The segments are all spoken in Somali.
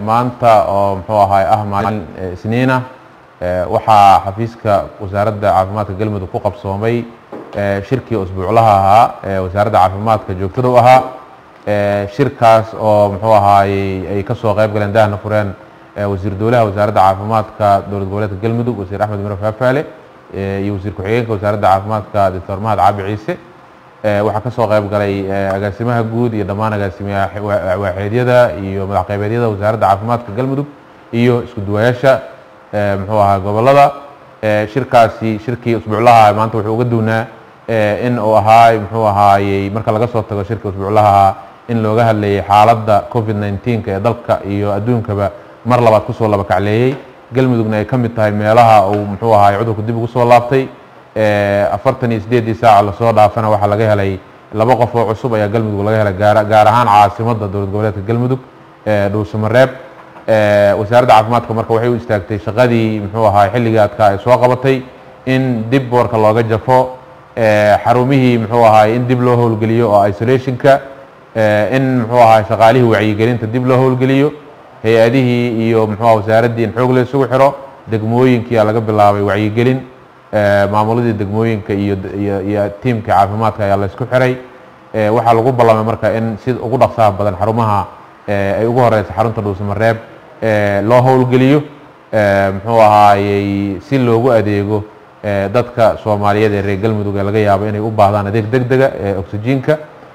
maanta oo muxuu ahaay ah maalin isniina waxaa xafiiska wasaaradda caafimaadka galmudug ku qabsoomay shirkii usbuuclaha ahaa ee wasaaradda caafimaadka joogtada u ahaa shirkaas oo muxuu ahaayey ay kasoo qayb galeen dahna fureen wasiir dowlaha wasaaradda caafimaadka dowlad goboleedka galmudug wasiir axmed miro faafaale iyo wasiir ku-xigeenka wasaaradda caafimaadka doctor mahad caabi ciise waxaa kasoo qayb galay agaasimaha guud iyo dhammaan agaasimaha waaxeedyada iyo madax qaybeedyada wasaaradda caafimaadka galmudug iyo isku duwayaasha muxuu ahaa gobolada shirkaasi shirkii usbuuclaha maanta wuxuu uga duwnaa in uu ahaay muxuu ahaayey marka laga soo tago shirkii usbuuclaha in looga hadlayay xaaladda covid nneteen-ka ee dalka iyo adduunkaba mar labaad kusoo laba kacleeyey galmudugna ay ka mid tahay meelaha uu muxuu ahaay cudurku dib ugu soo laabtay afartan iyo sideeddii saaca lasoo dhaafana waxaa laga helay laba qof oo cusub ayaa galmudug laga helay gaar gaar ahaan caasimadda dowlad goboleedka galmudug dhuusamareeb wasaaradda caafimaadka marka waxay u istaagtay shaqadii muxuu ahaay xilligii adkaa ay soo qabatay in dib boorka looga jafo xarumihii muxuu ahaay in dib loo howlgeliyo oo isolationka in muxuu ahaay shaqaalihii wacyigelinta dib loo howlgeliyo hay-adihii iyo muxuu aha wasaaraddii in xoog la isugu xiro degmooyinkiia laga bilaabay wacyigelin maamuladii degmooyinka iyo iyo tiimka caafimaadka ayaa la isku xiray waxaa lagu ballamay marka in si ugu dhaqsaha badan xarumaha ay ugu horeysa xarunta dhuusamareeb loo howlgeliyo muxuu ahaayey si loogu adeego dadka soomaaliyeed ee reer galmudug ee laga yaabo inay u baahdaan adeeg deg dega ee oxygenka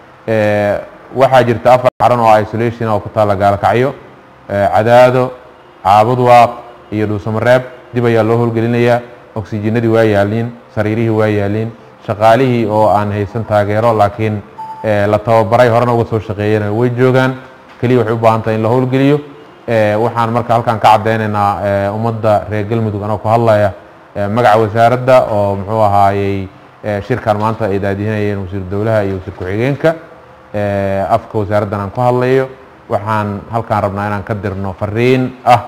waxaa jirta afar xarun oo isolation oo ku taalla gaalkacyo cadaado caabudwaaq iyo dhuusamareeb dib ayaa loo howlgelinayaa oxygenadii waa yaaliin sariirihii waa yaaliin shaqaalihii oo aan haysan taageero laakiin la tababaray horena uga soo shaqeeyana way joogaan keliya waxay u baahan tahay in la howlgeliyo waxaan marka halkaan ka caddeynaynaa ummadda reer galmudug anoo ku hadlaya magaca wasaaradda oo muxuu ahaayey shirkan maanta ay daadihinayeen wasiir dowlaha iyo wasiir ku-xigeenka afka wasaaraddan aan ku hadlayo waxaan halkaan rabnaa inaan ka dirno fariin ah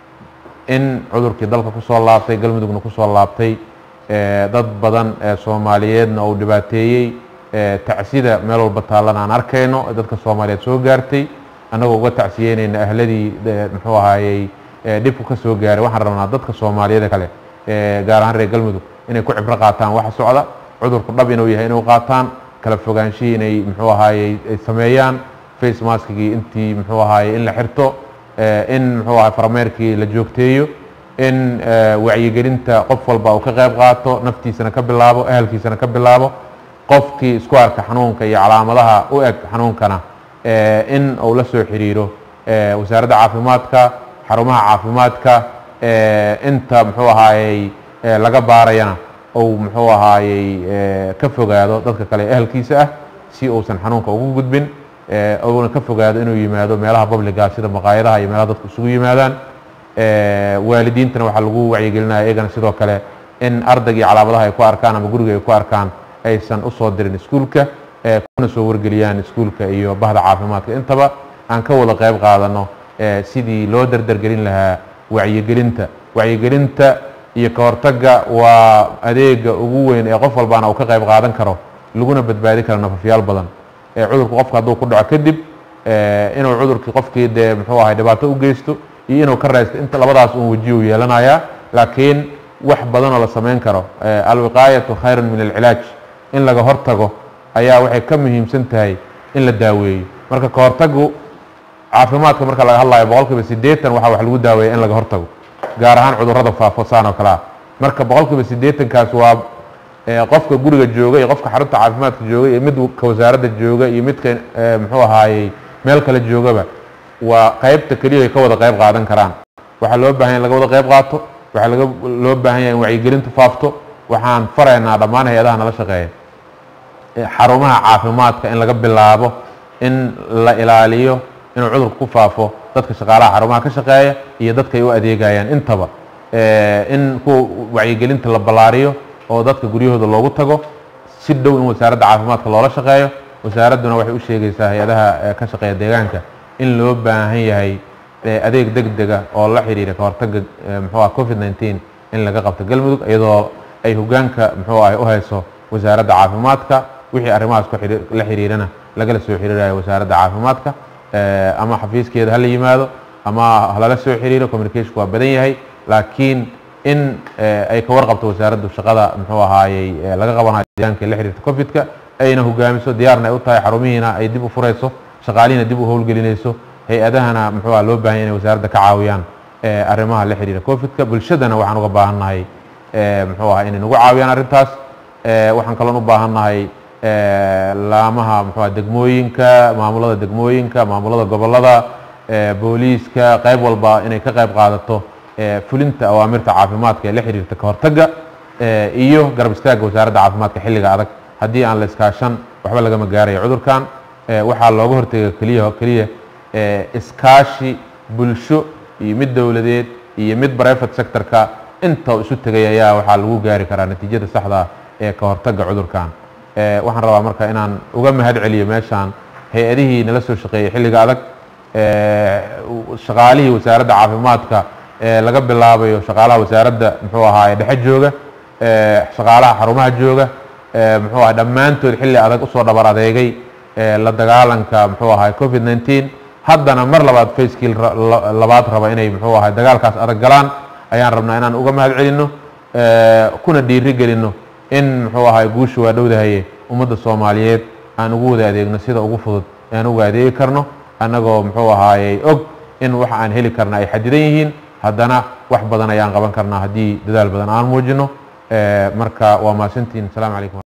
in cudurkii dalka kusoo laabtay galmudugna kusoo laabtay dad badan ee soomaaliyeedna uu dhibaateeyey tacsida meel walba taallan aan arkayno dadka soomaaliyeed soo gaartay annagoo uga tacsiyeynayna ahladii muxuu ahaayey dhibku ka soo gaaray waxaan rabnaa dadka soomaaliyeed kale gaar ahaan reer galmudug inay ku cibro qaataan waxa socda cudurku dhab inuu yahay inuu qaataan kala fogaanshihii inay muxuu ahaayey ay sameeyaan face maskigii intii muxuu ahaayey in la xirto in muxuu ahay farameerkii la joogteeyo in wacyigelinta qof walba uu ka qayb qaato naftiisana ka bilaabo ahalkiisana ka bilaabo qofkii isku arka xanuunka iyo calaamadaha u eg xanuunkana in uu la soo xiriiro wasaaradda caafimaadka xarumaha caafimaadka inta muxuu ahaayey laga baarayana uu muxuu ahaayey ka fogaado dadka kale ehelkiisa ah si uusan xanuunka ugu gudbin uuna ka fogaado inuu yimaado meelaha babliga sida maqaayadaha iyo meelaha dadku isugu yimaadaan waalidiintana waxaa lagu wacyigelinaya iyagana sidoo kale in ardayga iyo calaamadaha ay ku arkaan ama guriga ay ku arkaan aysan usoo dirin iskuulka kuna soo wargeliyaan iskuulka iyo bahda caafimaadka intaba aan ka wada qayb qaadano sidii loo dardargelin lahaa wacyigelinta wacyigelinta iyo ka hortagga waa adeega ugu weyn ee qof walbaana uu ka qayb qaadan karo laguna badbaadi karo nafafyaal badan cudurku qofka hadduu ku dhaco kadib inuu cudurkii qofkii dee muxuu ahay dhibaato u geysto iyo inuu ka raysto inta labadaas uun wejiyu yeelanayaa laakiin wax badanoo la samayn karo alwiqaayatu khayrun min alcilaaj in laga hortago ayaa waxay ka muhiimsan tahay in la daaweeyo marka ka hortagu caafimaadka marka laga hadlayo boqol kiiba siddeetan waxaa wax lagu daaweeya in laga hortago gaar ahaan cudurrada faafo saan oo kale ah marka boqol kiiba siddeetankaas waa qofka guriga jooga iyo qofka xarunta caafimaadka jooga iyo midka wasaaradda jooga iyo midka muxuu ahaayey meel kale joogaba waa qaybta keliya ay ka wada qayb qaadan karaan waxaa loo baahan ya in laga wada qayb qaato waxaa laga loo baahan yahay in wacyigelintu faafto waxaan faraynaa dhammaan hay-adaha nala shaqeeya xarumaha caafimaadka in laga bilaabo in la ilaaliyo inuu cudurku ku faafo dadka shaqaalaha xarumaha ka shaqeeya iyo dadka ay u adeegayaan intaba in kuwa wacyigelinta la ballaariyo oo dadka guryahooda loogu tago si dhow in wasaaradda caafimaadka loola shaqeeyo wasaaradduna waxay u sheegaysaa hay-adaha ka shaqeeya deegaanka in loo baahan yahay adeeg deg dega oo la xiriira ka hortagga muxuu ah covid nneteen in laga qabto galmudug iyadoo ay hogaanka muxuu ah u hayso wasaaradda caafimaadka wixii arrimahaas ku la xiriirana lagala soo xiriirayo wasaaradda caafimaadka ama xafiiskeeda hala yimaado ama halala soo xiriiro communicationku waa badan yahay laakiin in ay ka warqabto wasaaraddu shaqada muxuu ahaayey laga qabanayo deegaanka la xiriirta covidka ayna hogaamiso diyaarna ay u tahay xarumihiina ay dib u furayso shaqaalihiina dib u howlgelinayso hay-adahana muxuu aha loo baahan yahy inay wasaaradda ka caawiyaan arrimaha la xiriira covidka bulshadana waxaan uga baahannahay muxuu aha inay nagu caawiyaan arrintaas waxaan kaloon u baahannahay laamaha muxuuha degmooyinka maamulada degmooyinka maamulada gobollada booliiska qayb walba inay ka qayb qaadato fulinta awaamirta caafimaadka ee la xiriirta ka hortagga iyo garab istaagga wasaaradda caafimaadka xilliga adag haddii aan la iskaashan waxba lagama gaarayo cudurkan waxaa looga hortega keliya keliya iskaashi bulsho iyo mid dowladeed iyo mid private sectorka inta isu tegay ayaa waxaa lagu gaari karaa natiijada saxda ee ka hortagga cudurkan waxaan rabaa marka inaan uga mahad celiyo meeshaan hay-adihii nala soo shaqeeyey xilliga adag shaqaalihii wasaaradda caafimaadka laga bilaabayo shaqaalaha wasaaradda muxuu ahaa dhexe jooga shaqaalaha xarumaha jooga muxuu aha dhammaantood xilli adag usoo dhabar adeegay la dagaalanka muxuu ahaa covid nineteen haddana mar labaad facekii labaad raba inay muxuu ahay dagaalkaas adag galaan ayaan rabnaa inaan uga mahad celinno kuna dhiiri gelinno in muxuu ahay guusha waa dhowdahaye ummadda soomaaliyeed aan ugu wada adeegno sida ugu fudud aan uga adeegi karno annagoo muxuu ahaayey og in wax aan heli karna ay xadidan yihiin haddana wax badan ayaan qaban karnaa haddii dadaal badan aan muujino marka waa mahadsantihin asalaamu calaykum